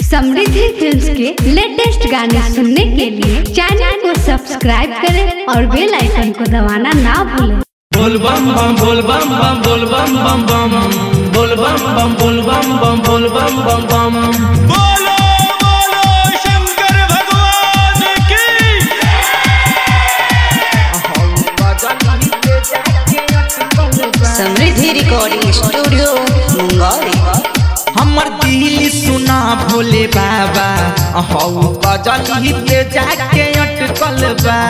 समृद्धि films के latest गाने सुनने के लिए चैनल को सब्सक्राइब करें और बेल आइकन को दबाना ना भूलें बोल बम बम बोल बम बम बोल बम बम बम बोल बम बम बोल बम बम बोल बम बम बम बोलो बोलो शंकर भगवान की समृद्धि रिकॉर्डिंग स्टूडियो मुंगौली हमर दिल सुना भोले बाबा हौ गजल पे जाके अटकल बा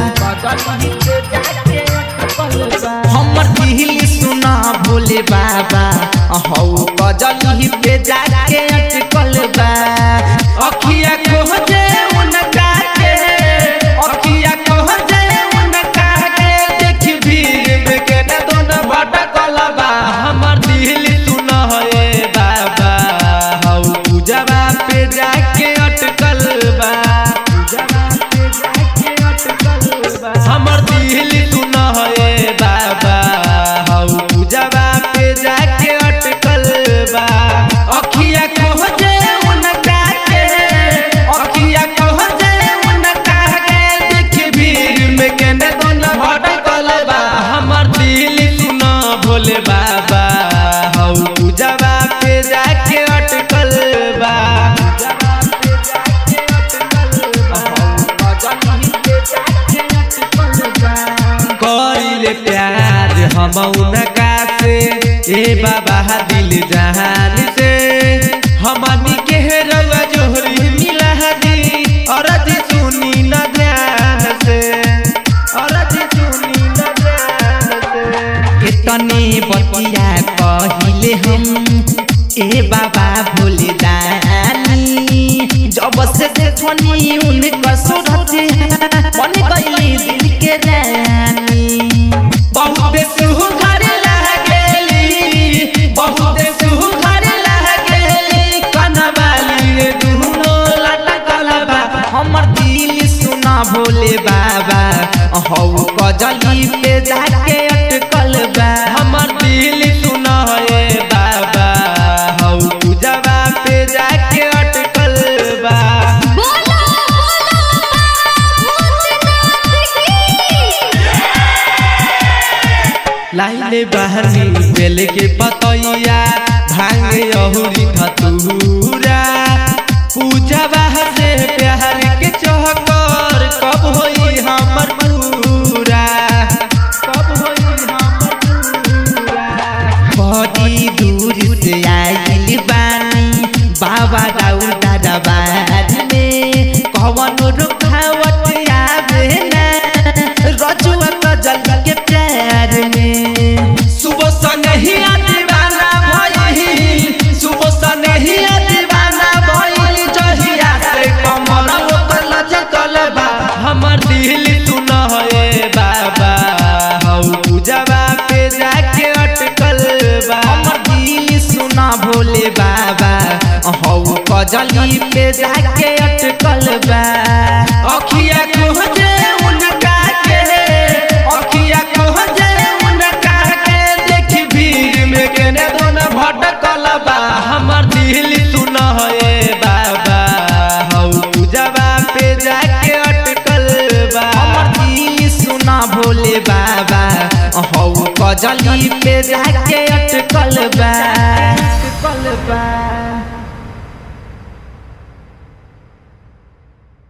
हमर दिल सुना भोले बाबा हौ गजल पे जाके अटकल बा अखिया खोजे उनका के अखिया खोजे उनका के देख भीड़ में के न दोनों भटकल बा हमर दिल सुना है बाबा हौ पूजवा पे जाके अटकल बा पूजवा पे जाके अटकल बा हमर दिल सुना है बाबा हौ पूजवा पे जाके अटकल बा अखिया खोजे उनका के अखिया खोजे उनका के देख भीड़ में केने दोनों भटकल बा हमर दिल सुना भोले बाबा हौ पूजवा पे जाके अटकल बा कइले प्यार हम उनका से ए बाबा दिल जहान से हमनी के रउआ जोहरी मिला दी और जी सुनी न ध्यान से और जी सुनी न ध्यान से इतने बतिया कहिले हम ए बाबा भोले दानी जब से देखनी उनका सूरत बन गई दिल के रानी बहुत सुघर लागेली बहुत सुघर लागेली कनवाली दुनो लटकल बा हमर दिल सुना भोले बाबा हौ कजली पे जाके अटकल बा हमर दिल सुना है बाबा हौ पूजवा पे जाके अटकल बा लाइले बहनी बेल के पतैया भांगे अहुरी धतूरा पूजवा से प्यार के चहकर कब होई हमर पूरा कब होई हमर पूरा बड़ी दूर से आइल बानी बाबा दाऊ दादा बाद में कवन रुखावत आवे ना रजुआ कजल के प्यार में सुबह संगही दीवाना भइल सुबह संगही दीवाना भइल जहिया से कमर ओकर लचकल बा हमर दिल तू न है बाबा हौ पूजवा पे जाके अटकल बा हमर दिल सुना भोले बाबा हौ कजली पे जाके अटकल बा अखिया खोजे उनका के अखिया खोजे उनका के देख भीड़ में केने दोनों भटकल बा हमर दिल सुन है बाबा हौ पूजवा पे जाके अटकल बा हमर दिल सुना भोले बाबा हौ कजली पे जाके अटकल बा अटकल बा